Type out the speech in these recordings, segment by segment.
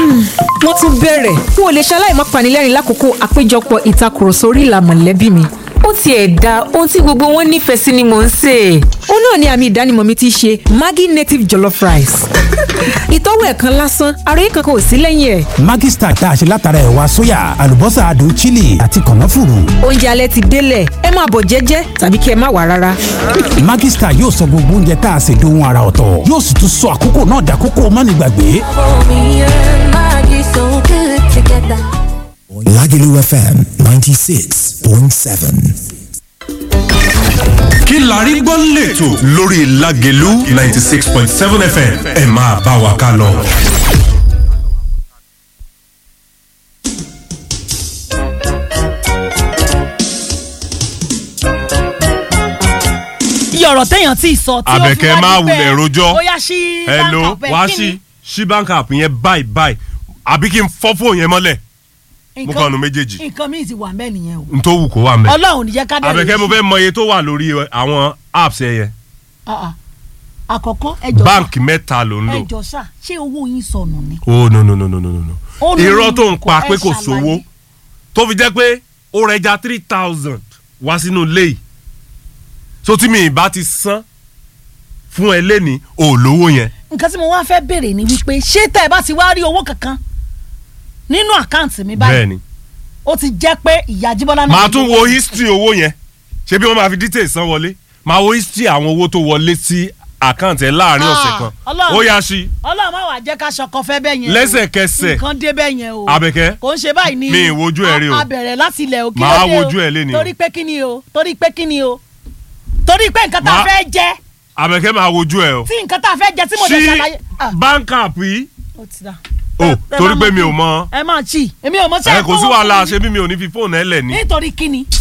wọ́n tún bẹ̀rẹ̀ n ò lè ṣaláì má panilẹ́rìn lákòókò àpéjọpọ̀ ìtakùrọ̀sọ orí ìlà mọ̀lẹ́bí mi ó tiẹ̀ da ohun tí gbogbo wọn nífẹ̀ẹ́ sí ni mò ń sè é. ó náà ni àmì ìdánimọ̀ mi ti ṣe Maggi native jollof rice. ìtọ́wò ẹ̀ kan lásán àròyé kankan ò sí lẹ́yìn ẹ̀. Maggi Star tá a ṣe látara ẹ̀wà sóyà àlùbọ́sà adùn chili àti kànáfùrù. oúnjẹ alẹ́ ti délẹ̀ ẹ máa bọ̀ jẹ́jẹ́ tàbí kí ẹ má wá rárá. Maggi Star yóò sọ gbogbo oúnjẹ tá a ṣe dohun ara ọ̀tọ̀ yóò sì tún sọ àkókò náà dàkókò mánigbàgbé. Lagelu FM 96.7. kí la rí gbọ́ lẹ́tọ̀ lórí Lágelú ninety six point seven FM ẹ máa bá wa ká lọ. iye ọ̀rọ̀ téèyàn ti sọ tí ó fi Àbẹ̀kẹ́ wá máa di pé wulẹ̀ rojọ́. bóyá sí hello báńkà wá bẹ́ẹ̀, kí sí ni? sí bank app yẹn báyìí báyìí àbí kí n fọ́ fóònù yẹn mọ́lẹ̀ mú Nǹkan- kàn nu méjèèjì nǹkan míì ti wà mẹ́ nìyẹn o n tó wù kó wà mẹ́. ọlọ́run níjẹ́ ká dẹ́rù Àbẹ̀kẹ́ mo fẹ́ mọ iye tó wà lórí àwọn apps ẹ yẹn Ah, ah. àkọ́kọ́ ẹjọ́ báǹkì mẹ́ta ló ń lò. ẹjọ́ sà ṣé owó yín sọnù ni. oh no no no no no no no Ó ní irọ́ tó ń kò- pa ẹ pé kò ṣàlàyé. sówó tó fi jẹ́ pé ó rẹja three thousand wá sínú ilé yìí so tí mi ì bá ti san fún ẹ lẹ́ni ò lówó yẹn nǹkan tí mo wá fẹ́ béèrè ni wípé ṣé tẹ́ ẹ bá ti wá rí owó kankan nínú àkáǹtì mi báyìí bẹ́ẹ̀ni ó ti jẹ́ pé ìyá jíbọ́lá náà. màá tún wo history owó yẹn ṣé bí wọ́n máa fi details san wọlé màá wo history àwọn owó tó wọlé sí àkáǹtì ẹ láàrin Ah, ọ̀sẹ̀ kan Ọlọ́run. ó yá sí ọlọ́run má wàá jẹ́ ká ṣọkọ fẹ́ bẹ́ẹ̀ yẹn o. lẹ́sẹ̀kẹsẹ̀ nǹkan dé bẹ́ẹ̀ yẹn o. Àbẹ̀kẹ́, kò ń ṣe báyìí ni. mi ì wojú ẹ rí o. a bẹ̀rẹ̀ láti ilẹ̀ òkè Màá wojú ẹ léni o. torí pé kí ni o torí pé kí ni o torí pé nǹkan tá a Màá- fẹ́ jẹ Àbẹ̀kẹ́ máa wojú ẹ o tí nǹkan tá a fẹ́ jẹ tí mo lè ṣàlàyé. Ah, sí bank app yìí ó ti dà. o Ẹ- ẹ torí máa pé mọ̀ mi ò kí- mọ ẹ máa chi èmi ò mọ sí ẹ kò sí àkọ́wọ́ wàhálà fún mi. ṣe bí mi ò ní fi fóònù ẹ lẹ̀ ní. nítorí kí ni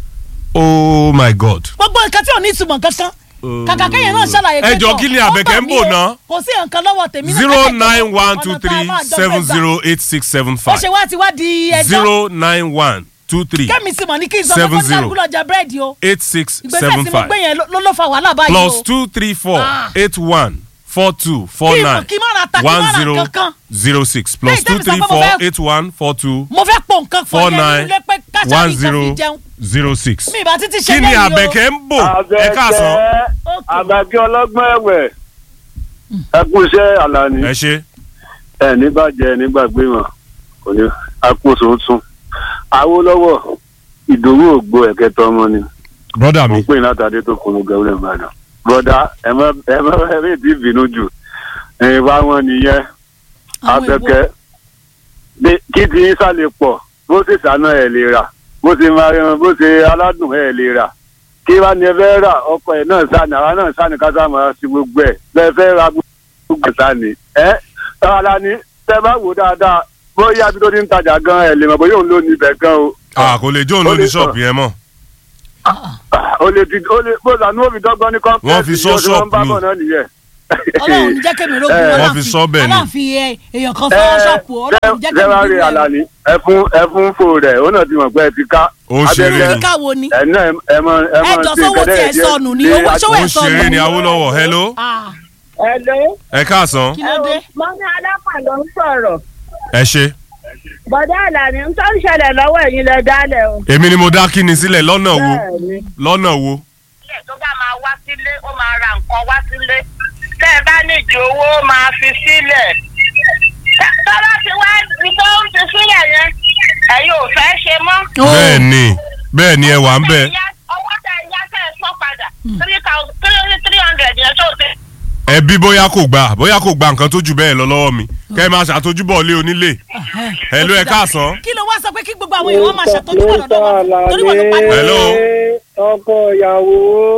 oh my god. gbogbo nǹkan tí ò ní ìtumọ̀ kankan kàkà kéèyàn náà ṣàlàyé Ẹ jọ̀ọ́, kí ni Àbẹ̀kẹ́ ń bò náà? kò sí nǹkan lọ́wọ́ tèmi náà zero kẹ́kẹ́ nine one ọ̀nà two tá a three máa jọ seven gbé gbà. zero eight six seven ó five ṣe wá ti wá di ẹjọ́ zero nine one two three kẹ́mi sì mọ̀ ní kí n sọ seven fún zero. kálukú lọ jẹ búrẹ́dì o eight six ìgbésẹ̀ seven tí mo five gbé yẹn ló ló fa wàhálà báyìí o plus two three four Ah. eight one four two four Kí n- nine kí n má ra ta, kí n má one ra zero kankan. zero six plus Lẹ́yìn two tẹ́mi sọ three pé mo four fẹ́- eight one four two mo fẹ́ pò nǹkan four fún yẹn nine nílé pé káṣá one mi kan zero fi jẹun zero six. mi ìbá títí ṣe kí ni lẹ́yìn o. Àbẹ̀kẹ́ ń bò ẹ káàsán Okay. àgbàkí ọlọ́gbọ́n ẹ̀wẹ̀ ẹ kú iṣẹ́ àlàní ẹ ṣe ẹ ní bàjẹ́ nígbàgbé wọn kò ní àkóso tún Awólọ́wọ̀ ìdòwú ògbó ẹ̀kẹtọ ọmọ ni brother mo mi ń pè ní látàdé tó kún un gẹ̀wúrẹ́ ìbàdàn bọ́dà ẹ má ẹ má ẹ má ti bínú jù ẹ̀yìn bá wọn nìyẹn Àwọn èwo. afẹ́kẹ́ bí- kí ti yín sálẹ̀ pọ̀ bó ṣe sànà ẹ̀ lè rà bó ṣe máa rẹran bó ṣe aládùn ẹ̀ lè rà kí wàá ní ẹ fẹ́ rà ọkọ ẹ̀ náà sànì àwa náà sànì ká sáà máa ṣe gbogbo ẹ̀ bẹ́ẹ̀ fẹ́ ra gbogbo ẹ̀ sànì ẹ́ tọ́wọ́lá ni tẹ́ bá wò dáadáa bóyá bí tó ti ń tajà gan ẹ̀ lè mọ̀ bóyá òun ló ní ibẹ̀ gan o. ah kò lè jó òun Ó ló ní lè ṣọ́ọ̀bù yẹn mọ́ o lè ti o lè bó lànà òbí dọ́gbọ́n ní kọ́ńpẹ́ẹ̀tì Wọ́n fi sọ yóò ṣe wọ́n bá ṣọ́ọ̀bù bọ̀ ni. náà nìyẹn. ọlọ́run ní jẹ́ kémi rógun Eh, wọ́n fi sọ bẹ́ẹ̀ ni. aláàfin ẹ- èèyàn kan fọwọ́ ṣọ́ọ̀pù ọlọ́run ní jẹ́ kémi sẹ́wárí rógun àlàní ẹ fún ẹ fún fò rẹ̀ ó náà ti mọ̀ pé ẹ ti ká. Ó ń ṣeré Abẹ́fẹ́, ni. káwo ni ẹ náà ẹ mọ ẹ mọ ẹjọ́ sí sówó nǹkan tí ẹ díẹ̀ sọnù ni díẹ̀ owó ní sówó ó ẹ ń sọnù ṣeré ni Awólọ́wọ̀ hello Ah, Hello. ẹ káàsán kí ló dé Mọ́mí Alápà ló ń sọ̀rọ̀. ẹ ṣe Bọ̀dá Àlàní ń tó ń ṣẹlẹ̀ lọ́wọ́ ẹ̀yin lẹ dálẹ̀ o. èmi ni mo dá kíni sílẹ̀ lọ́nà wo Bẹ́ẹ̀ni. lọ́nà wo Ilé tó bá máa wá sílé, ó máa ra nǹkan wá sílé. Tẹ́ ẹ bá nídìí owó, ó máa fi sílẹ̀. Tẹ́- Tọ́lá ti wá ní tó ń fi sílẹ̀ yẹn. Ẹ̀yin ò fẹ́ ṣe mọ́. bẹ́ẹ̀ ni bẹ́ẹ̀ ni ẹ wà ń bẹ̀ Owó tẹ̀ ń yá tẹ̀ ẹ sọ padà. Three thousand three three hundred yẹn tó ti. ẹbí bóyá kò gbà bóyá kò gba nǹkan tó jù bẹ́ẹ̀ lọ lọ́wọ́ mi kẹ́ ẹ máa ṣàtójúbọ̀ lé onílé hello ẹ káàsán kí ló wá sọ pé kí gbogbo àwọn èèyàn máa ṣàtọ́jú wọn lọ́dọ̀ wọn torí wọn ló parí. Hello. ọkọ ìyàwó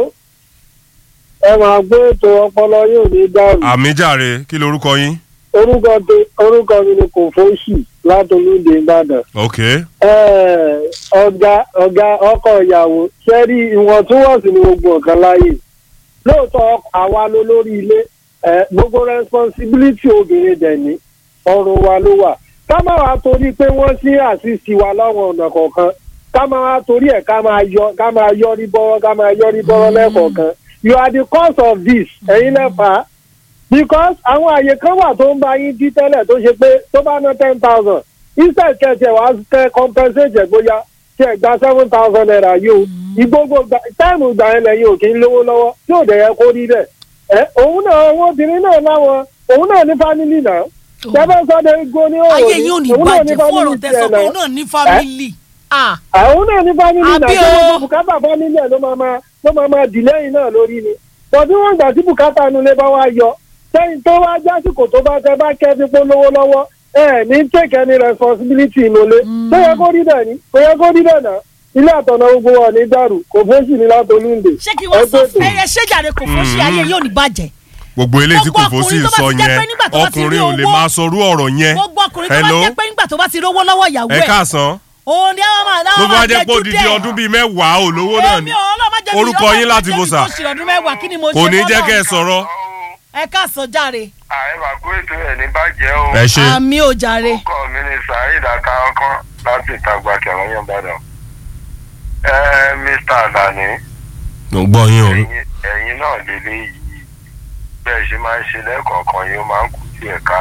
ẹ máa gbé ètò ọpọlọ yóò ní dàrú àmì jàre kí lorúkọ yín orúkọ te- orúkọ mi ni kò fóṣì látolúndé ìbàdàn ok Ẹ, ọ̀gá ọ̀gá ọkọ ìyàwó ṣẹ́rí ìwọ̀ntúnwọ̀nsì ni gbogbo nǹkan láyè lóòótọ́ ọkọ- àwa ló lórí ilé ẹ, gbogbo responsibility obìnrin dẹ̀ ní ọrùn wa ló wà ká má wàá torí pé wọ́n sí àṣìṣì wa láwọn ọ̀nà kọ̀ọ̀kan ká má wàá torí ẹ̀ ká máa yọ ká máa yọrí bọ́rọ́ ká máa yọrí bọ́rọ́ lẹ́kọ̀ọ̀kan you are the cause of this ẹ̀yin lẹ́fà because àwọn àyè kan wà tó ń bá yín dí tẹ́lẹ̀ tó ṣe pé tó bá ná ten thousand instead kẹ̀kẹ́ wàá kẹ́ compensate ẹ̀ bóyá kí ẹ̀ gba seven thousand naira yìí o ìgbógbó táìmù ìgbà yẹn lẹ́yìn ò kí ń lówó lọ́wọ́ tí ò dẹ̀ yẹ kó rí bẹ́ẹ̀ ẹ òun náà owó obìnrin náà láwọn òun náà ní family náà tẹ́fẹ́ sọ́dọ̀ igbó ní òòrùn ayé yín ò ní bàjẹ́ fún ọ̀rọ̀ tẹ̀sán pé òun náà ní fámìlì. Ah, àwọn náà ní family náà Àbí tó o. gbogbo bùkátà family ẹ̀ ló máa máa ló máa máa dì lẹ́yìn náà lórí ni bọ̀dí wọ́n gbà tí bùkátà nulẹ̀ bá wá yọ sẹ́yìn tó wá jásìkò tó bá tẹ bá kẹ́ fipó lówó lọ́wọ́ ẹ ní take any responsibility nulẹ̀ tó yẹ kó rí bẹ́ẹ̀ ni kò yẹ kó rí bẹ́ẹ̀ náà ilé àtọ̀nà gbogbo wa ní dàrú kò fóṣì ní látolúndè ṣé kí wọ́n sọ fún ẹ ṣé jàre kò fún sí ayé yóò ní bàjẹ́. gbogbo eléyìí tí kò Gbogbo fó sí ọkùnrin tó sọ bá ti jẹ́ yẹn pé nígbà tó bá ti rí ọkùnrin ò lè owó- máa sọrú ọ̀rọ̀ yẹn gbogbo ọkùnrin tó bá Hello? jẹ́ pé nígbà tó bá ti rówó lọ́wọ́ ìyàwó ẹ ẹ̀ káàsán òun ni àwọn máa ló láwọn bá máa jẹ́ pé jẹ́jú odidi dẹ̀. ọdún bíi mẹ́wàá ò lówó náà ni Èmi ò ọlọ́mọ jẹ́ mi, Orúkọ ọlọ́mọ yín láti jẹ́ bò mi sà? tó ṣe ọdún mẹ́wàá kí ni mo kò ṣe ní jẹ́ fọ́lọ́run? kẹ́ ẹ sọ̀rọ̀ ẹ káàsán jàre ààrẹ màkú ètò ẹ̀ ní bàjẹ́ o. ẹ ṣe àmì ò jàre. orúkọ mi ni saheed akáwọ́kọ́ láti ìtagbà kẹlẹ́yìn ìbàdàn. ẹ mr alani mo gbọ́ yín o ẹ̀yin ẹ̀yin náà lélẹ́ yìí bẹ́ẹ̀ ṣe máa ń ṣe lẹ́ẹ̀kọ̀ọ̀kan yìí ó máa ń kú sí ẹ̀ka.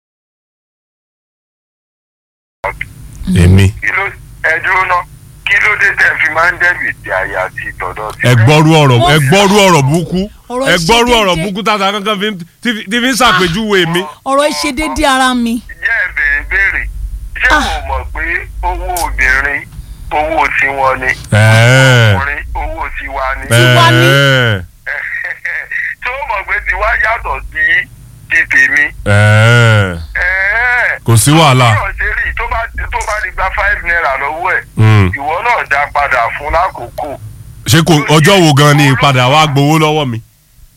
èmi kí ló ẹ dúró ná kí ló dé tẹ́ fi máa ń dẹ́bì tí àyà àti ìtọ̀dọ̀ ti ẹ gbọ́rú ọ̀rọ̀ Mo ẹ gbọ́rú ọ̀rọ̀ burúkú Ọ̀rọ̀ ẹ gbọ́rú ìṣedéédé. ọ̀rọ̀ burúkú tàtà kankan fi ń- tí fi- tí fi ń ṣàpèjúwe mi ọ̀rọ̀ ìṣe déédéé ara mi. jẹ́ ẹ béèrè béèrè ṣé o mọ̀ pé owó obìnrin owó tiwọn ni Ẹ̀ẹ́. ọkùnrin owó tiwa ni Tiwa ni. Ẹ̀ẹ́. tí ó mọ̀ pé tiwa yàtọ̀ sí ti tèmi. Ẹ̀ẹ́. Ẹ̀ẹ́. kò sí wàhálà Bí ọ̀sẹ̀ rí tó bá tó bá di gba five naira lọ́wọ́ ẹ̀ Mm. ìwọ náà dá padà fún lákòókò. ṣé kò ọjọ́ wo gan ni ìpadà wa gbowó lọ́wọ́ mi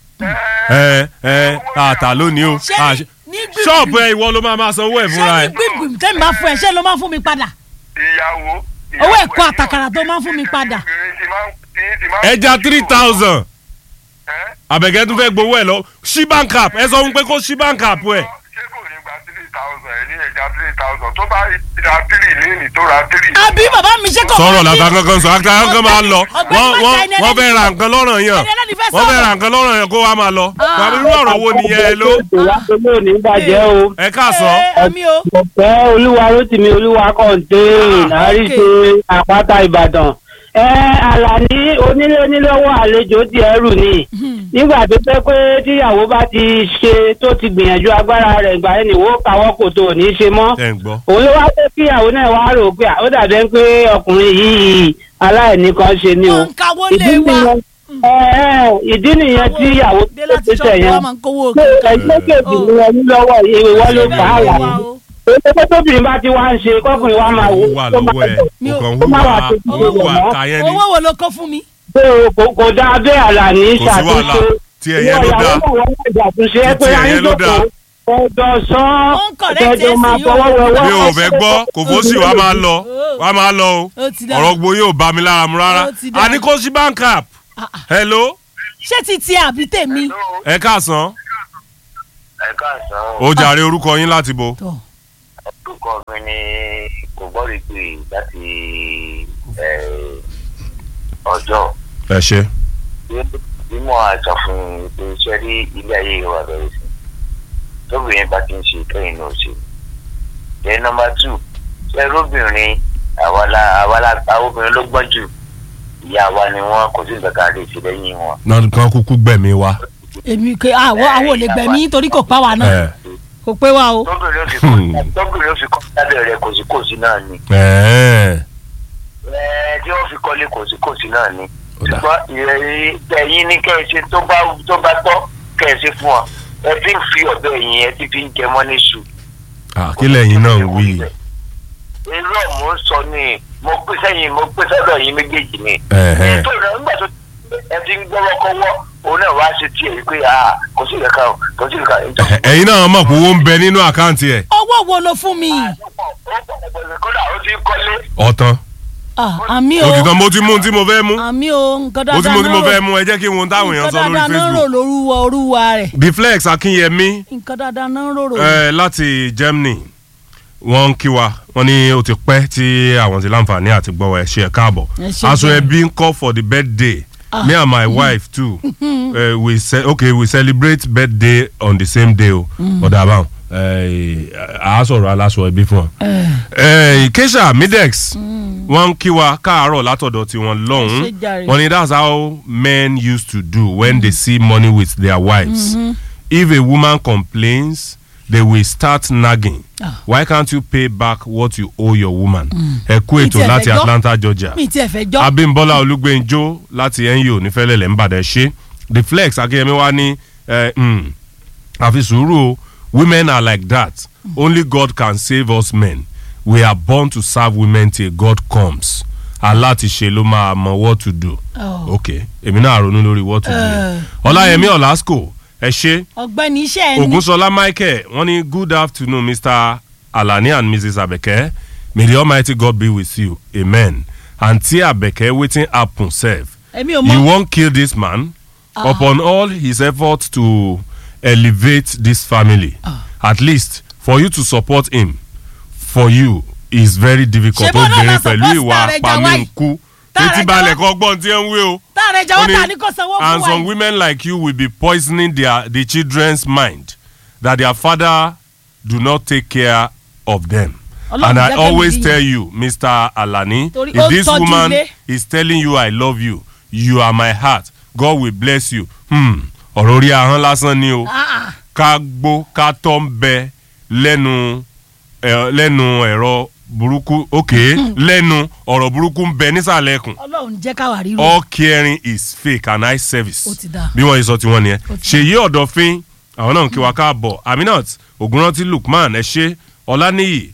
ẹ ẹ àtà lónìí o ṣé à, ní gbìgbì ṣọ́ọ̀bù ẹ ìwọ ló máa máa sanwó ẹ̀ ṣé fúnra ní ẹ gbìgbì tẹ́mi bá fún ẹ ṣé ló máa fún mi padà. ìyàwó. Owó ẹ̀kọ́ àtàkàrà tó máa ń fún mi padà. ẹja three thousand àbẹ̀kẹ́ tún fẹ́ gbowó ẹ̀ lọ ṣí bank app ẹ sọ fún pé kó ṣí bank app ẹ̀ ṣé kò ní gba three thousand ẹ̀ ní ẹja three thousand tó bá ra three léènì tó ra three. àbí bàbá mi ṣe kò sọ̀rọ̀ làtà kankan sọ àtà kankan máa lọ Ọ̀gbẹ́ni wọ́n Mọ́tà wọ́n ẹni wọ́n ẹlẹ́ni fẹ́ ra fẹ́- nǹkan lọ́rọ̀ yàn ẹni ẹlẹ́ni fẹ́ wọ́n fẹ́ sọ̀rọ̀. ra nǹkan lọ́rọ̀ yàn kó wá máa lọ wàá irú ọ̀rọ̀ wo nìyẹn ẹ ló ìwádìí ò ní bàjẹ́ o. ẹ káàsán àmì o. ọ̀pẹ́ olúwa rótìmí olúwa kọ̀ǹté àríṣe àpáta ìbàdàn. ẹ àlàní onílé onílọ́wọ́ àlejò di ẹrù ni nígbà tó fẹ́ pé tíyàwó bá ti ṣe tó ti gbìyànjú agbára rẹ̀ ìgbà yẹn nìwó káwọ́ kò tó ò ní ṣe mọ́ ẹ ń gbọ́ òun ló wá fẹ́ kíyàwó náà wá rò pé ó dàbẹ́ pé ọkùnrin yìí aláìní kan ṣe ni o Wọ́n ń kawó ìdí lé wa. nìyẹn ẹ ẹ ìdí nìyẹn tí ìyàwó dé láti tó tẹ̀ ṣọ́ọ̀bù yẹn wa máa ń kówó pé kankan. ẹgbẹ́ kejì ni ẹni lọ́wọ́ yìí wọ́n ló fà á wà ní. èyí tó tóbìnrin bá ti wá ń ṣe kọkùnrin wa máa wò wà ó máa lọ́wọ́ ẹ̀ Mi ò- kò ó máa wà kàn tó hùwà ti hùwà mọ́. kàyẹn ni owó wo ló kó fún mi. pé o kò kò dáa bẹ́ẹ̀ àlàní Kò sí wàhálà. ṣàtúnṣe Tí ẹ̀yẹn ló dáa. ìyàwó náà wọ́n máa ṣàtúnṣe ẹ Tí pé ẹ̀yẹn ló dáa. ẹjọ́ sọ Ó ń correct ẹjọ́ máa ẹ̀sìn yóò. fọwọ́ wẹwọ́ mi ò fẹ́ gbọ́ kò fó sì wá máa lọ wá máa lọ o Ó ti dáa. ọ̀rọ̀ gbogbo yóò bá mi lára mu rárá Ó ti dáa. a ní kó sí bank app hello ṣé ti tiẹ̀ àbí tèmi. ẹ káàsán ẹ káàsán ó jàre orúkọ yín láti bo Tọ́. orúkọ mi ni kò gbọ́dọ̀ pé láti ọjọ́ ẹ ṣe bí mo àjọ fún un pé ṣe rí ilé ayé wa bẹ̀rẹ̀ sí tóbìnrin bá ti ń ṣe kẹ́yìn náà ṣe. then number two ṣe róbìnrin àwa la àwa la àwọn obìnrin ló gbọ́n jù ìyá wa ni wọn kò sí nǹkan kan lè ṣe lẹ́yìn wọn. náà kan kúkú gbẹ̀mí wa èmi kò àwọ̀ àwọn ò lè gbẹ̀mí nítorí kò pa wà náà ẹ kò pé wa o. tóbìnrin ó sì kọ́ tóbìnrin ó sì kọ́ lábẹ́ rẹ̀ kò sí kò sí náà ni. ẹ Ẹ, tí wọ́n fi kọ́lé kò sí kò sí náà ni. Ó dà. ṣùgbọ́n ìrẹ̀yìn ẹ̀yin ní kẹ́ ẹ ṣe tó bá tó bá tọ́ kẹ́ ẹ ṣe fún ọ ẹ fi ń fi ọ̀bẹ yìí ẹ ti fi ń jẹ mọ́ ní ṣù. àkílẹ̀ yín náà ń wí irú ọ̀ mo ń sọ ni mo pé sẹ́yìn mo pé sọ́dọ̀ yín méjèèjì ni. Ẹ̀hẹ́. nítorí náà nígbà tó ẹ ti ń gbọ́wọ́ kọ́wọ́ òun náà wá ṣe tiẹ̀ pé ah kò sí ìrẹ́ka o kò sí ìrẹ́ka o. ẹ̀yin náà mọ̀ pé owó ń bẹ nínú àkáǹtì ẹ̀ owó wo ló fún mi. kódà ó ti ń kọ́lé. ọ̀tán Ah, àmì o òtítọ́ mo ti mú un tí mo fẹ́ mú àmì o nǹkan mo ti dáadáa mú un tí mo náà fẹ́ rò mú ẹ jẹ́ kí n wo ohun táwọn èèyàn nǹkan sọ lórí dáadáa náà rò Facebook lórúwa orúwa rẹ̀ Deflex Akínyẹmí nǹkan dáadáa náà rò rò. ẹ láti Germany wọ́n ń kí wa wọ́n ní ó ti pẹ́ tí àwọn ti láǹfààní àti gbọ́ ẹ ṣe ẹ̀ káàbọ̀ Ẹ ṣé aṣọ gan. ẹbí ń kọ́ for the birthday me and my wife too uh, we ce okay we celebrate birthday on the same day o ọ̀dà àbáwọn a sọ̀rọ̀ aláṣọ ẹbí fún ọ. keisha midex wọ́n ń kí wa káàárọ̀ látọ̀dọ̀ tiwọn lọ́hùn-ún Ẹ ṣé jàre. wọ́n ní that's how men used to do when they see money with their wives if a woman complains they will start nagging Ah. why can't you pay back what you owe your woman ẹ kú Mi ètò tiẹ̀ fẹ́ láti gbọ́. atlanta georgia mi ti ẹ̀ fẹ́ jọ́ abimbola olúgbẹ́njọ́ láti NU nífẹ̀lẹ́lẹ̀ ńbàdàn ṣe the flex akínyẹmí wa ní eh, mm, àfi sùúrù o women are like that only God can save us men we are born to serve women till God comes aláti ṣe ló máa mọ what to do Oh. ok èmi náà ronú lórí what to do yẹn. ọláyẹmí ọlásùkò ẹ ṣe ọ̀gbẹ́ni iṣẹ́ ẹni ogunṣọlá michael wọ́n ní good afternoon mr alani and mrs abeke may the almighty god be with you amen aunty abeke wetin happen sef èmi ò you mọ wan kill this man upon all his efforts to elevate this family at least for you to support him for you is very difficult Ṣé bọ́lá obìnrin máa pẹ̀lú support ìwà Tààrẹ Jawai? pamínkù Tààrẹ títí balẹ̀ kọ́ gbọ́n tí ẹ ń wé o táàrẹ̀ jẹ́ wọ́n Ó ní, ta ní kò sanwó and fún wa some yìí. women like you will be poisoning their the children's mind that their father do not take care of them Ọlọ́run and jẹ́ i kẹ́mi always rí tell you mr alani Torí ó if this tọ́jú woman ilé. is telling you i love you you are my heart god will bless you hmm, ọ̀rọ̀ orí ahọ́n lásán ni o Ah, ah. ká gbó ká tọ́ ń bẹ lẹ́nu ẹ̀, lẹ́nu ẹ̀rọ burúkú ok lẹ́nu ọ̀rọ̀ burúkú ń bẹ nísàlẹ̀ ẹkùn ọlọ́run jẹ́ káwa ríro all caring is fake and eye service Ó ti dáa. bí wọ́n yìí sọ tiwọn nìyẹn Ó ti ṣèyí ọ̀dọ̀fín àwọn náà ń kí wa káàbọ̀ aminat ogunranti lukman ẹ ṣé ọláníyì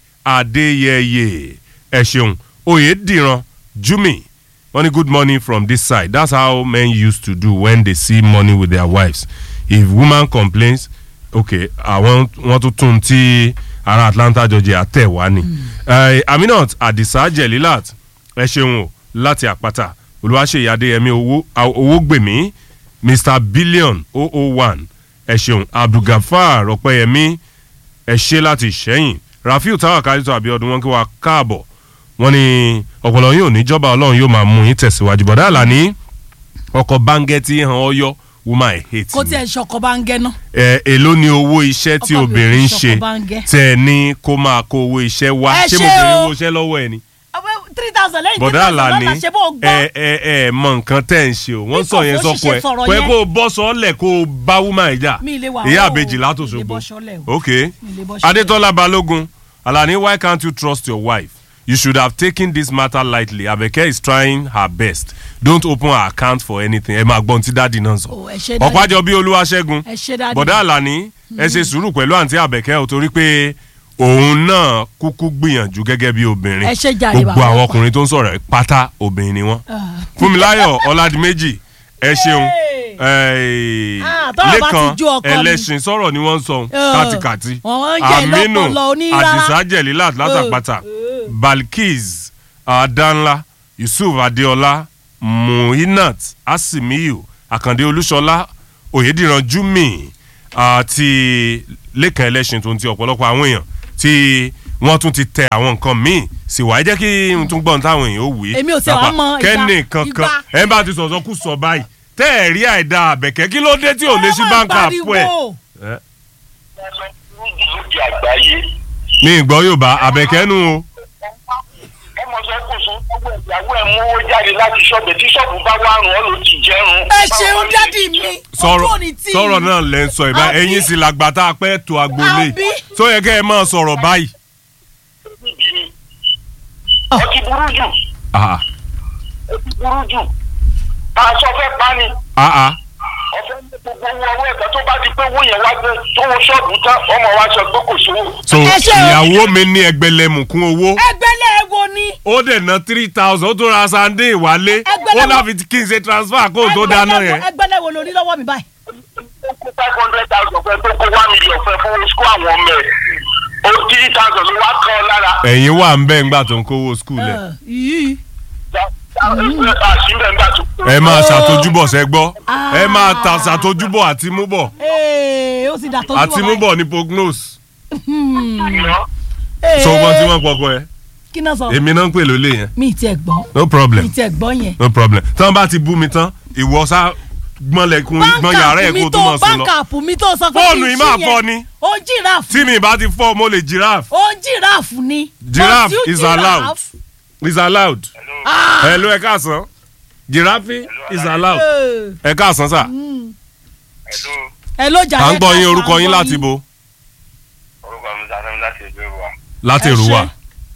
adéyẹyẹ ẹ ṣeun oyèdìran jumi wọ́n ní good morning from this side that's how men used to do when they see money with their wives if woman complains okay àwọn wọ́n tún tún tí ará atlanta georgia tẹ̀ wá ni Eh, aminat adisa jelilat ẹ ṣeun o láti àpáta olùwàṣeyí adéyẹmí owó owó gbèmí mr billion 001 ẹ ṣeun abdulgafar ọpẹyẹmí ẹ ṣe láti ṣẹ́yìn rafiu tawakalitu abiodun wọn kí wa káàbọ̀ wọn ni ọ̀pọ̀lọ́ yóò níjọba ọlọ́run yóò máa mú yín tẹ̀síwájú bọ̀dá àlàní ọkọ̀ báńgẹ́tì hàn ọyọ́ woman i hate kó me tiẹ̀ ṣọkọ bá ń gẹ́ ná ẹ èló ni owó iṣẹ́ tí Ọkọ mi ò obìnrin ń fi ṣe ṣọkọ báńgẹ́. tẹ ẹ ní kó máa kó owó iṣẹ́ wá Ẹ ṣé ṣé mo bèrè o. owó iṣẹ́ lọ́wọ́ ẹ ni three thousand lẹ́yìn three bọ̀dá thousand àlàní lọ́la ṣe bó o gbọ́ ẹ ẹ ẹ mọ nǹkan tẹ́ ń ṣe o wọ́n Bí sọ yẹn kò fó sọ́kọ ẹ ṣiṣẹ́ sọ̀rọ̀ pé yẹn. kó o bọ́ sọ́ọ́lẹ̀ kó o bá wúmà ìjà Mi lè wà ìyá wọ́ o, àbèjì mi lè látòṣogbo bọ́ sọ́lẹ̀ o. ok Mi lè bọ́ sọ́lẹ̀. adétọ́lá balógun alani why can't you trust your wife you should have taken this matter lightly abeke is trying her best don't open her account for anything ẹ máa gbọ́n tí dáàdi náà sọ Oh, ẹ ṣé dáàdì. ọ̀pájọ bí olúwaṣẹ́gun ẹ ṣe dáadé bọ̀dá àlàní ẹ ṣe sùúrù pẹ̀lú àǹtí àbẹ̀kẹ́ ò torí pé òun náà kúkú gbìyànjú gẹ́gẹ́ bí obìnrin Ẹ ṣé jàre gbogbo bàbá. àwọn ọkùnrin tó ń sọ̀rọ̀ ẹ̀ pátá obìnrin ni wọ́n fúnmiláyọ̀ ọ̀làdìmẹ́jì ẹ ṣeun Ah, tọ́rọ̀ bá ti lẹ́kan ju ọkọ mi. ẹlẹ́sìn sọ̀rọ̀ ni wọ́n ń sọ Ah, kátikàti wọ́n ń jẹ́ lọ́pọlọ oníra. àdìsá jẹ̀lílà látàpátá balkis adanla yusuf adeola muhinat asimiyu akande olúṣọlá oyediran jumi àti lẹ́kàn ẹlẹ́sìn tó ń ti ọ̀pọ̀lọpọ̀ àwọn èèyàn tí wọ́n tún ti tẹ àwọn nǹkan míì sì wáyé jẹ́ kí n tún gbọ́n táwọn èèyàn ó wí. Èmi ò tiẹ̀ wá mọ ìgbà- kẹ́ni kankan ìgbà- ẹ bá ti sọ̀sọ́ kú sọ báyìí tẹ́ ẹ̀ rí àìda àbẹ̀kẹ́ kí ló dé tí ò lè sí báńkà àpò ẹ̀. Ẹ, lóde àgbáyé ní ìgbọ́ yorùbá àbẹ̀kẹ́ nu o. ọmọ sọ kò sún gbogbo ìyàwó ẹ mówó jáde láti ṣọ́ọ̀bù tí ṣọ́ọ̀bù bá wà rùn ọ́ ló ti jẹ́rùn. ẹ ṣeun dádì mi sọ̀rọ̀ ojú òní tì í. sọ̀rọ̀ náà lẹ́ ń sọ ìbá Àbí? ẹ̀yin sì làgbà tá a pẹ́ tó agboolé Àbí? tó yẹ kẹ́ ẹ máa sọ̀rọ̀ báyìí. ọtí burú jù Ah, ọtí burú jù aṣọ fẹ́ pa ni ah, ah. ọ̀fẹ́ ní gbogbo owó ọwọ́ ẹ̀ka tó bá di pé owó yẹn wá gbé tó wọ ṣọ́ọ̀bù tán ọmọ wa sọ pé kò sówó. so Ẹ ṣe o. ìyàwó mi ní ẹgbẹ̀lẹ́mùkún owó ẹgbẹ́lẹ̀ wo ni. ó dẹ̀ ná three thousand ó tún ra sandé ìwálé Ẹgbẹ̀lẹ́mù- ó láfi kí n ṣe transfer kó o tó dáná yẹn. ẹgbẹ́lẹ̀ wo lórí lọ́wọ́ mi báyìí. ó kó five hundred thousand fẹ́ tó kó one million fẹ́ fún school àwọn ọmọ ẹ̀ ó three thousand ló wá kàn án lára. ẹ̀yin wà ń bẹ́ẹ̀ ńgbà tó ń kówó skul ẹ̀ yìí àṣìbẹ̀ ńgbà tó. ẹ máa ṣàtójúbọ̀ sẹ́ gbọ́ ẹ máa ta ṣàtójúbọ̀ àti múbọ̀ ee ó sì dà tó àti múbọ̀ ní prognose Ee, so wọ́n tí wọ́n pọkọ ẹ kí náà sọ èmi náà ń pè lólè yẹn mi ì tiẹ̀ gbọ́ no problem mi ì tiẹ̀ gbọ́ yẹn. no problem tí wọ́n bá ti bú mi tán ìwọ sá gbọ́nlẹ̀kùn gbọ́n yàrá ẹ̀ kó tó mọ̀ sùn lọ. báńkàpù mi tó sọ pé Fóònù kí yìí n máa ṣí fọ́ yẹn. ni. ó jìráàfù tí mi bá ti fọ́ mo lè giraffe. ó jìráàfù ni. giraffe Must you is allowed giraffe? is allowed. hello ẹ káàsán giraffe is allowed Eh, ẹ káàsán sà. ẹ ló jà à ń yẹn gbọ́ ká yín sọ, orúkọ à ń yín gbọ́ láti bo orúkọ mi sáré láti ìlú ìwà. láti Ẹ èrúwà. ṣé.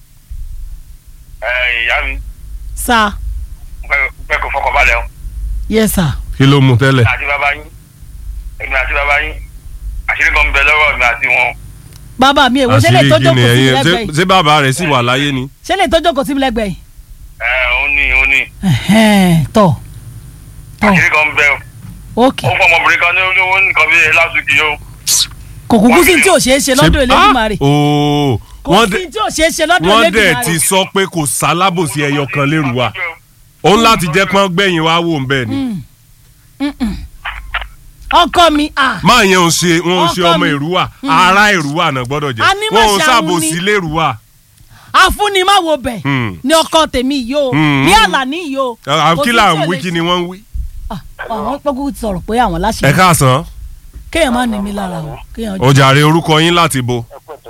ẹ ìyá mi sà pẹ́ kó fọkàn balẹ̀ o. yes sir. kí ló mú tẹ́lẹ̀. àti bàbá yín èmi àti bàbá yín àṣírí kan ń bẹ lọ́wọ́ mi àti wọn. bàbá mi èwo ṣe lè àṣírí tọ́jú kí ni kò sí mi ẹyin lẹ́gbẹ̀ẹ́ yìí ṣé bàbá rẹ̀ sì wà láyé ni. ṣe lè tọ́jú kò sí mi lẹ́gbẹ̀ẹ́ yìí. ẹ ó ní ó ní Ẹ̀hẹ́n, tọ̀ tọ̀ àṣírí kan ń bẹ o. ok ó fọ ọmọbìnrin kan ní olówó nǹkan bíi lásìkò yìí o. kò kúkú sí tí ò ṣeé ṣe lọ́dọ̀ Elédùmarè Ah! ooo kò wọ́n sí dẹ̀ tí ò ṣeé ṣe lọ́dọ̀ wọ́n dẹ̀ Elédùmarè. ti sọ pé kò sálábòsí ẹyọ kan lérúwà òun láti jẹ́ pọ́n gbẹ̀yìn wá wò ń bẹ́ẹ̀ ni. ọkọ mi ah máa yẹn ò ṣe wọn ò ṣe Ọkọ ọmọ mi. èrúwà ara èrúwà náà gbọ́dọ̀ jẹ́ A ní wọn ò màṣà ṣàbòsí ni. lérúwà. afúnimáwo bẹ̀ Hmm. ni ọkọ tèmi yìí o Hmm. ní àlàní yìí o. àwọn Kò kí sí là tí ń ò wí lè kí ni wọ́n ń wí. Ah, àwọn pẹ́kú ti sọ̀rọ̀ pé àwọn láṣẹ ẹ káàsán kéèyàn má ní mi lára o kéèyàn ó jàre orúkọ yín láti bo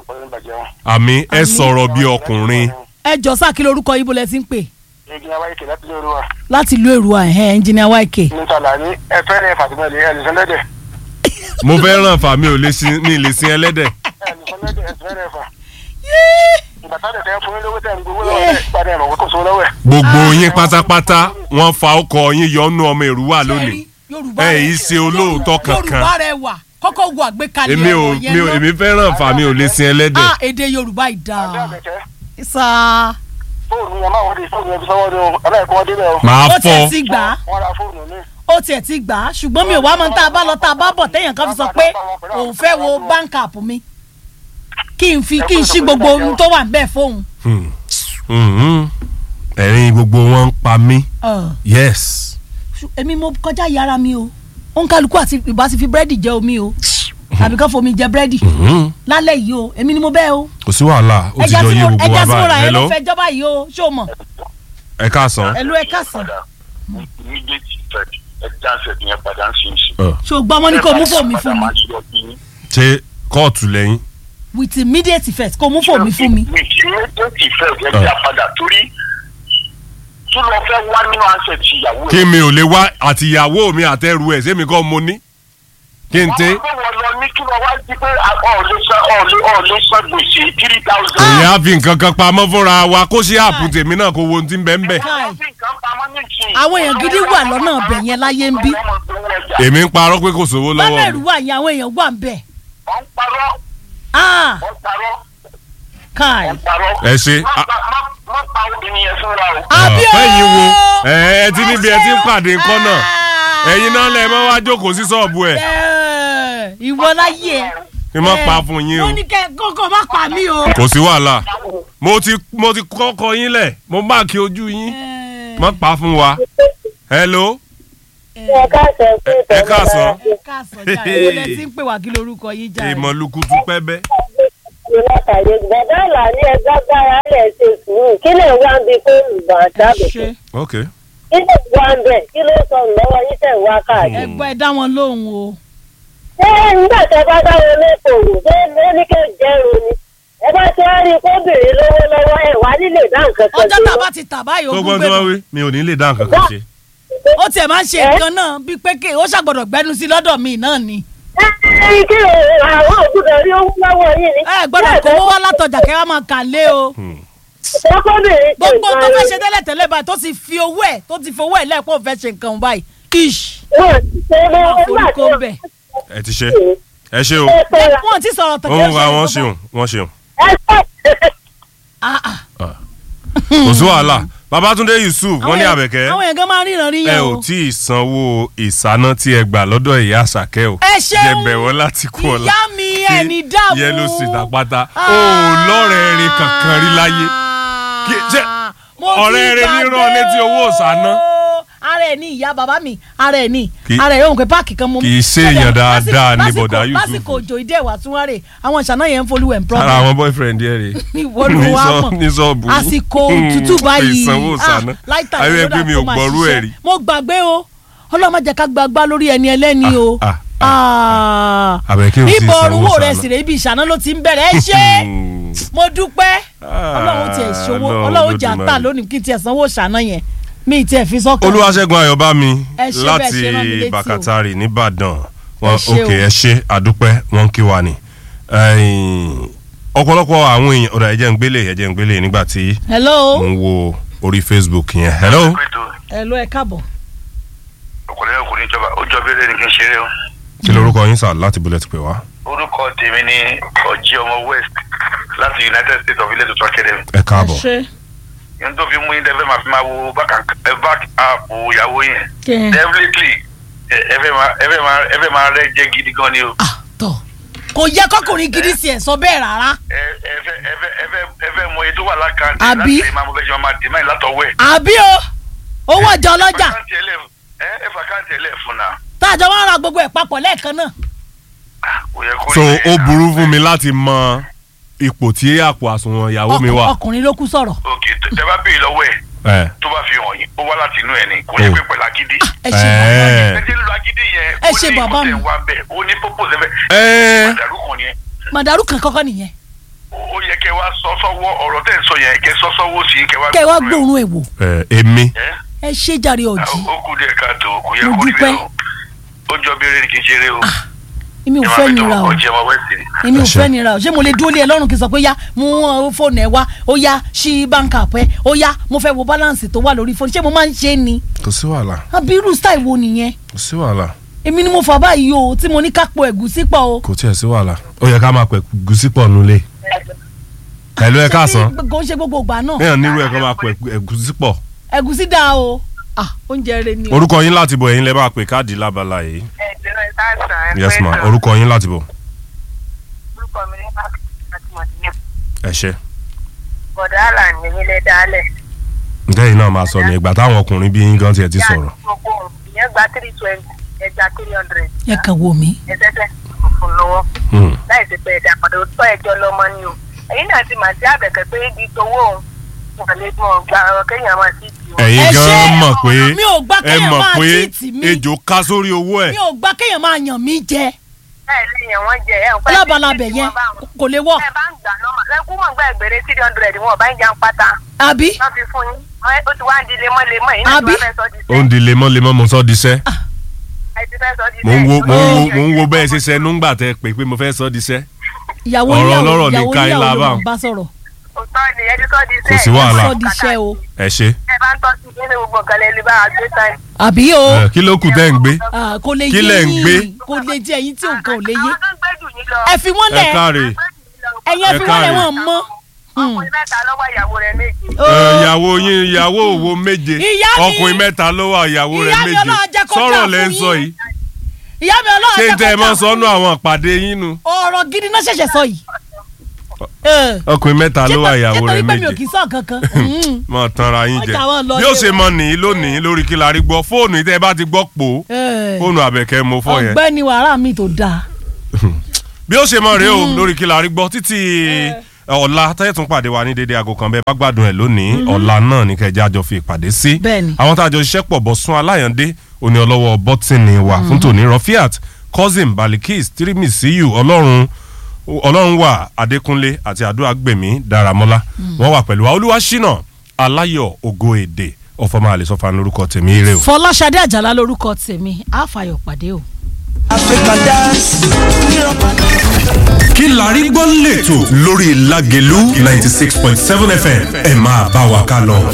àmì ẹ sọ̀rọ̀ bí ọkùnrin ẹ jọ sáà kí lorúkọ yìí bó lẹ ti ń pè ìgbìyànjú wáyé kìlá tó lóru wa. láti ìlú èrúwà ẹ̀hẹ́n ẹnjìnìá YK. nítorí ní ẹ fẹ́rẹ̀ fàtìmọ́lẹ̀ ẹ̀ lùsọ lẹ́dẹ̀. mo fẹ́ ràn fà mi ò lè sin mi ì lè sin ẹlẹ́dẹ̀. ẹ̀ lùsọ lẹ́dẹ̀ ẹ̀ fẹ́rẹ̀ fà. ìgbà tá a lè tẹ́ fún yín lówó tẹ̀ ń gbowó lọ́wọ́ ẹ̀ gbàdé ẹ̀ mọ̀ kó so lọ́wọ́ ẹ̀. gbogbo yín pátápátá wọ́n fa ọkọ̀ yín yọnu ọmọ èrúwà lónìí Yorùbá ẹ rẹ- yìí ṣe olóòótọ́ kankan Yorùbá rẹ wà kọ́kọ́ wo àgbékalẹ̀ èmi ò ọ̀rọ̀ yẹn mi ò náà. èmi fẹ́ ràn fà mi ò lè sin ẹlẹ́dẹ̀. ah èdè Yorùbá ìdá àbẹ̀kẹ́ sá fóònù yẹn máa wọlé fóònù yẹn fi sọ́wọ́ ni o ọlọ́ọ̀kọ́ wọn débẹ̀ o. màá ó fọ tiẹ̀ ti gbà á wọ́n ra fóònù mi. ó tiẹ̀ ti gbà á ṣùgbọ́n mi ò wá mọ tá a bá lọ tá a bá bọ̀ téèyàn kan fi sọ pé òun fẹ́ wo bank app mi kí n fi kí n ṣí gbogbo ohun tó wà bẹ́ẹ̀ fóun. Hmm. Mhm. ẹ̀rín gbogbo wọn ń pa mí Ọ̀, yes. ṣù- èmi mo kọjá yàrá mi o òun kálukú àti ìbá ti fi búrẹ́dì jẹ omi o àbí kán fomi jẹ búrẹ́dì Mhm. lálẹ́ yìí o èmi ni mo bẹ́ẹ̀ o kò sí wàhálà ó ti ẹja jọ tí yé mo gbogbo wa ẹja tí mo ra báyìí yẹn ló hello fẹ́ jọba yìí o ṣé o mọ̀ ẹ káàsán. ẹ̀lú ẹ̀ kásán immediate effect ẹ̀ dáńsẹ̀ yẹn padà ń ṣe é ṣe. Ọ̀, ṣé o gbọ́ mọ́ ní kò mú fóònù mi fún mi ṣé kóòtù lẹ́yìn. with immediate effect kò mú fóònù mi fún mi. with immediate effect ẹ̀ dá padà torí tó lọ fẹ́ wá nínú ansẹ̀ ti ìyàwó ẹ̀. kí mi ò lè wá àtìyàwó mi àtẹrù ẹ̀ sẹ́mi kọ́ mo ní. kí n tẹ́. wọ́n wọ́n lọ ní kí wọ́n wá sí pé ọ̀ọ́lẹ́ san ọ̀ọ́lẹ́ ọ̀ọ́lẹ́ san gbèsè three thousand. èyí á fi nǹkan kan pamọ́ fúnra wa kó ṣe àpò tèmi náà kó wo ohun tí ń bẹ ń bẹ̀. Káì. àwọn èèyàn gidi wà lọ́nà ọbẹ̀ yẹn láyé ń bí èmi ń parọ́ pé kò sówó lọ́nà lọ́wọ́ ìlú mi. wà yẹn àwọn èèyàn wà ń bẹ̀. wọ́n parọ́ Ah, wọ́n parọ́ káì. wọ́n parọ́. ẹ ṣe. má pa má- má pa obìnrin yẹn fúnra o. àbí o. fẹ́yìn wo ẹ ẹ ti níbi ẹ ti ń pàdé nǹkan náà ẹ̀yin náà lẹ̀ mọ́ wá jókòó sí ṣọ́ọ̀bù ẹ̀ Ẹ̀, ìwọ láyé ẹ. kí n má pa fún yín o mo ní kẹ kókó má pa mí o. kò sí wàhálà mo ti mo ti kọ́kọ́ yín lẹ̀ mo máàkì ojú yín má pa fún wa hello ẹ káàsán pé ẹ káàsán káàsán jáde ìwọlẹ̀ tí ń pè wá kí lorúkọ yín jáde. ìmọ̀lùkùtù pẹ́bẹ́ ìlú látàrí bàbá àlà ní ẹgbẹ́ agbára lẹ̀ ṣe sùúrù kí lè wá ń bi fóònù bá dábẹ́ ṣe ok kí lè wá ń bẹ̀ kí ló sọ lọ́wọ́ yín tẹ̀ wá káàkiri. ẹgbẹ́ ẹ dá wọn lóhùn o. ṣé nígbà tẹ bá dáwọn lẹ́kọ̀ọ́ ṣé lóníkẹ́ jẹ́rùn ni ẹ bá ti wá rí i kó béèrè lówó lọ́wọ́ ẹ̀ wá nílé dá nǹkan kan ọjọ́ sí tá a wọn. bá ti tà báyìí tó ogún gbọ́n gbé tí wọ́n bọ̀. wí mi ò ní lè dá nǹkan kan ṣe ó tiẹ̀ máa ń ṣe nǹkan náà bíi pé kí ó ṣàgbọ̀dọ̀ gbẹ́nu sí lọ́dọ̀ mi náà ni. ẹ kí àwọn òkúta rí owó lọ́wọ́ yín ni. ẹ gbọ́dọ̀ kówó wá látọjà kẹ́ wá máa kà lé o. ọkọ̀bìnrin ṣe gbogbo tó fẹ́ nǹkan ṣe tẹ́lẹ̀ tẹ́lẹ̀ báyìí tó ti fi owó ẹ̀ tó ti fi owó ẹ̀ lẹ́ẹ̀kọ́ fẹ́ ṣe nǹkan báyìí. ish wọn ṣe é lọ́wọ́ nígbà tí àforúkọ bẹ̀. ẹ ti ṣe ẹ ṣe o ẹ pé ra wọ́n ti sọ̀rọ̀ tán òun wa wọ́n ṣeun wọ́n ṣeun ẹ sọ kò sí wàhálà babatunde yusuf wọ́n ní àbẹ̀kẹ́ àwọn èèyàn gan máa ń ríran rí ẹ yẹn ò o. tí ì sanwó ìsáná tí ẹ gbà lọ́dọ̀ ìyá àṣàkẹ́ o ẹ ṣeun jẹbẹ̀ wọ́n láti kú ọ̀la ìyá mi ẹni dààmú. yẹlò sí tàpátá o lọ́rẹ̀ẹ́ rin kankan rí láyé Kí- ṣé Mo ti ọ̀rẹ́ rẹ ní gbàgbé rán létí owó ìsáná. o. ara ẹ̀ ní ìyá bàbá mi ara ẹ̀ ní Kì- ara ẹ̀ yóò pé páàkì kan mú. kì í ṣe èèyàn dáadáa ní Lásìkò- bọ̀dá Yusuf. lásìkò òjò ìdí ẹ̀wà tún wá rè àwọn ìṣáná yẹn ń folú ẹ̀ ń ara problem. àwọn boyfriend yẹn rè ìwọ ló wá mọ̀ ní sọ́ọ̀bù àsìkò òtútù báyìí ìsanwó ìsáná láìta ayé pé mi ò gbọ́rú ẹ̀ rí mo gbàgbé o ọlọ́run má jẹ́ ká gbàgbá lórí ẹni ẹlẹ́ni o. ah, Ah. Àbẹ̀kẹ́ ò tí ì ibo sanwó orúwó rẹ̀ ṣáná. sì rè ibi ìṣáná ló ti ń bẹ̀rẹ̀ ẹ ṣe mo dúpẹ́ ọlọ́run tiẹ̀ ṣòwò Ọlọ́run ọlọ́run jà Olódùmarè. tà lónìí kí tiẹ̀ sanwó ṣáná yẹn mi tiẹ̀ fi sọ́kàn. olúwaṣẹ́gun ayọ̀bámi Ẹ ṣé bẹ́ẹ̀ láti ṣe rán mi létí o. bàkàtàrì nìbàdàn wọn Ẹ ṣé ok o. ẹ ṣe àdúpẹ́ wọn ń kí wa ni Ẹ̀yìn, ọ̀pọ̀lọpọ̀ àwọn èèyàn ọ̀dà ẹ̀jẹ̀ ń gbélé ẹ̀jẹ̀ ń gbélé nígbà tí hello mo ń wo orí facebook yẹn hello hello ẹ káàbọ̀. ọkùnrin ọkùnrin ìjọba ó jọ bẹ́ẹ̀ ni kí n ṣeré o. kí lorúkọ yín sà láti bullet pè wá orúkọ tèmi ni ọjí ọmọ west láti united states of ilé tuntun academy. ẹ káàbọ̀ yẹn tó fi mú yín tẹ́fẹ́ máa fi máa wo back and- eh, back up ìyàwó yẹn. Kẹ́. definitely ẹ ẹ fẹ́ máa ẹ fẹ́ máa ẹ fẹ́ máa rẹ́ jẹ́ gidi gan ni o. kò yẹ kọkùnrin gidi sí ẹ sọ bẹ́ẹ̀ rárá. ẹ ẹ fẹ́ ẹ fẹ́ ẹ fẹ́ ẹ fẹ́ mọ iye tó wà lákàntì Àbí? láti máa mọ bẹ́ẹ̀ ṣe máa dì máa látọwọ́ ẹ̀. àbí o owó ọjà ọlọ́jà ẹ ẹ fà káàntì ẹ lẹ̀ fún náà. táàjọ wọn ra gbogbo ẹ̀ papọ̀ lẹ́ẹ̀kan náà. so ó burú fún mi láti mọ ipò tí àpò àsùnwọ̀n ìyàwó mi wà ọkùnrin ló kú sọ̀rọ̀. tẹ bá béèrè lọ́wọ́ ẹ̀ ẹ tó bá fi hàn yín ó wá láti inú ẹ̀ ni kò ní pẹ́ pẹ̀lú agídí. ẹ ṣe bàbá ẹ ti ń lo agídí yẹn ẹ ṣe bàbá mi. ó ní ìkọ́tẹ̀ wá bẹ́ẹ̀ ó ní purpose ẹ Ẹ. bẹ́ẹ̀ màdàrú kan yẹn màdàrú kan kọ́kọ́ nìyẹn ó yẹ kẹ wá sọ sọ́wọ́ ọ̀rọ̀ tẹ̀ ń sọ yẹn kẹ sọ sọ́wọ́ sí kẹ wá kẹ́ ẹ wá gbóòórùn ẹ̀ wò ẹ èmi ẹ ṣe jàre ọ̀jì ó kú díẹ̀ káàtó kò yẹ Mo kó rí dúpẹ́. bẹ́ẹ̀ o ó jọ bí eré ni kì í ṣeré o èmi ò fẹ́ nira o ọjọ́ ọmọ wẹ́ẹ̀sì ni. èmi ò fẹ́ nira o ṣé mo lè dúró lé ẹ lọ́rùn kí n sọ pé yá mú uh, fóònù ẹ wá ó yá ṣí báńkà pẹ́ ó yá mo fẹ́ wo balance tó wà lórí fóònù ṣé mo máa ń ṣe é ni kò sí wàhálà àbí irú style wo nìyẹn kò sí wàhálà èmi ni mo fà báyìí o tí mo ní ká po ẹ̀gúsí pọ̀ o. kò tiẹ̀ sí wàhálà ó yẹ ká máa pẹ̀ gùsí pọ̀ nulẹ̀ pẹ̀lú ẹ káàsán kò ń ṣe gbogbo ìgbà náà bẹ́ẹ̀ nírú ẹ̀ kọ́ máa pẹ̀ ẹ̀gúsí pọ̀ ẹ̀gúsí dáa o ah oúnjẹ rẹ ni o. orúkọ yín láti bọ̀ ẹ̀yin lẹ́ bá pè káàdì lábala yìí yes ma orúkọ yín láti bọ̀ ẹ ṣe bọ̀dá àlà ní ilé dálẹ̀. ntẹ́yìn náà máa sọ ní ìgbà táwọn ọkùnrin bí yín gan tiẹ̀ ti sọ̀rọ̀ gbogbo ìyẹn gba three twenty ẹja three hundred ẹ kàn wò mí. ẹsẹ̀sẹ̀ fún lọ́wọ́ láì sí pé ẹ̀dá padà tó ẹjọ́ lọ́mọ ni o ẹ̀yin náà ti mà sí àbẹ̀kẹ́ pé ibi tówó òun wọn lè mọ̀ gba ọ̀rọ̀ kéèyàn máa sí ti wọn. ẹ̀yin gan mọ̀ pé mi ò gbà ẹ kéèyàn mọ̀ máa pé tíìtì mi. ejò ká sórí owó ẹ̀ mi ò gbà kéèyàn máa yàn mí jẹ bẹ́ẹ̀ lèèyàn wọ́n jẹ ẹ̀ ń pẹ́ lábalábẹ̀ yẹn kò lè wọ̀ ẹ bá ń gbà lọ́mọ ẹkú mọ̀ gbà ẹgbẹ̀rẹ̀ three hundred wọn bá ń jà ń pátá. àbí. wọ́n fi fún yín Ẹ- ó ti wá ń di lemọ́lemọ́ yìí náà tí wọ́n fẹ́ sọ di ó ń di lemọ́lemọ́ mo sọ di sẹ́ ẹ ti fẹ́ sọ di mo ń wo mo ń wo mo ń wo bẹ́ẹ̀ ṣe sẹ́nu ńgbà tẹ́ pé pé mo fẹ́ sọ di sẹ́ ìyàwó Ọ̀rọ̀ níyàwó ọlọ́rọ̀ ní ìyàwó ká yín níyàwó lábà. ló mọ̀ bá sọ̀rọ̀. òótọ́ ni ẹ ti sọ di Kò sí wàhálà. sọ di iṣẹ́ o. ẹ ṣe ẹ bá ń tọ́ sí nínú gbogbo nǹkan lẹ́nu bá a gbé tán. àbí o. Ẹ, kí ló kù tẹ́ ń gbé Ah, kò lè Kí yé lẹ̀ ń gbé? yín kò lè jẹ ẹyin tí nǹkan ò lè yé. ẹ fi wọ́n ẹ lẹ̀ káre ẹ̀yin ẹ ẹ fi wọ́n lẹ̀ káre. wọ́n mọ́. ọkùnrin mẹ́ta lọ́wọ́ ìyàwó rẹ̀ méje. Ẹ, ìyàwó yín ìyàwó òwò méje Ìyá mi- ọkùnrin mẹ́ta ló wà ìyàwó rẹ̀ Ìyá mi méje Ọlọ́run jẹ́ kó sọ̀rọ̀ dáa lẹ́ ń fún sọ yín. yìí ìyá mi ọlọ́run ṣé n jẹ́ tẹ́ ẹ kó mọ́ jà fún sọ́nù àwọn ìpàdé yín nu ọ̀rọ̀ gidi náà ṣẹ̀ṣẹ̀ sọ yìí. Ẹ, ọkùnrin mẹ́ta ló wà ìyàwó ṣé rẹ̀ torí pé mi ò méje kì í sọ kankan. Mm. mọ tanra yín jẹ Ọjà wọn lọ bí ó lé ṣe o. mọ nìyí lónìí lórí kí la rí gbọ́ fóònù yìí tẹ́ ẹ bá ti gbọ́ pò ó Ẹ, fóònù àbẹ̀kẹ́ mo fọ́ yẹn ọ̀gbẹ́ni wàrà mi tó dáa. bí ó ṣe mọ rèé o lórí kí la rí gbọ́ títí ọ̀la tẹ́yẹ̀ tún pàdé wa ní dédé aago kan bẹ́ẹ̀ bá gbádùn ẹ̀ lónìí ọ̀la náà ní kẹjá àjọ fi ìpàdé sí Bẹ́ẹ̀ni. àwọn tá a jọ ṣiṣẹ́ pọ̀ bọ̀ sún aláyàndé òní ọlọ́wọ́ bọ́tìnì wa fún tòní Rafiat cousin Balikis tirimisiyu ọlọ́run ọlọ́run wà Adékúnlé àti àdúrà gbèmí Dáramọ́lá wọ́n wà pẹ̀lú wa Olúwaṣínà Aláyọ̀ Ògo Èdè ọ̀fọ̀mọ́ àlẹ́sọ̀fà lórúkọ tèmi ire o. fọláṣadé àjàlá lórúkọ tèmi àfàyọ̀ pàdé o. kí la rí gbọ́ lẹ́tọ̀ lórí Lágelú ninety six point seven FM ẹ máa bá wa ká lọ.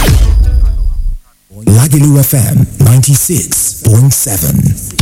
Lagelu FM 96.7.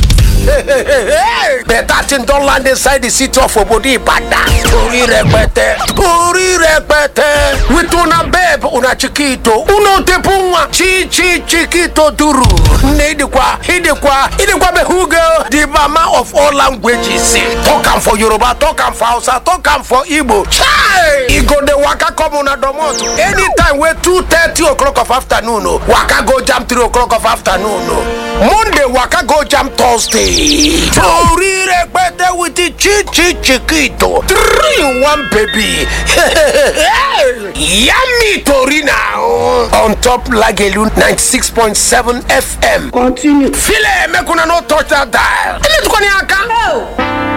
Better thing don land inside the city of Obodi Ibadan. Torí rẹpẹtẹ, torí rẹpẹtẹ. With una babe, una chiquito, uno te punwa, chi chi chiquito duru. N'idikwa, idikwa, idikwa be hugo, the mama of all languages. Talk am for Yoruba, talk am for Hausa, talk am for Igbo. Chai! E go dey waka come una domot. Anytime wey two thirty o'clock of afternoon o, waka go jam three o'clock of afternoon o. Monday waka go jam Thursday. Torí rẹpẹtẹ with the chi chi chiquito. Three in one baby. Yummy Torina on top Lagelu 96.7 FM. Continue. File, make una no touch that dial. Ele tukoni aka.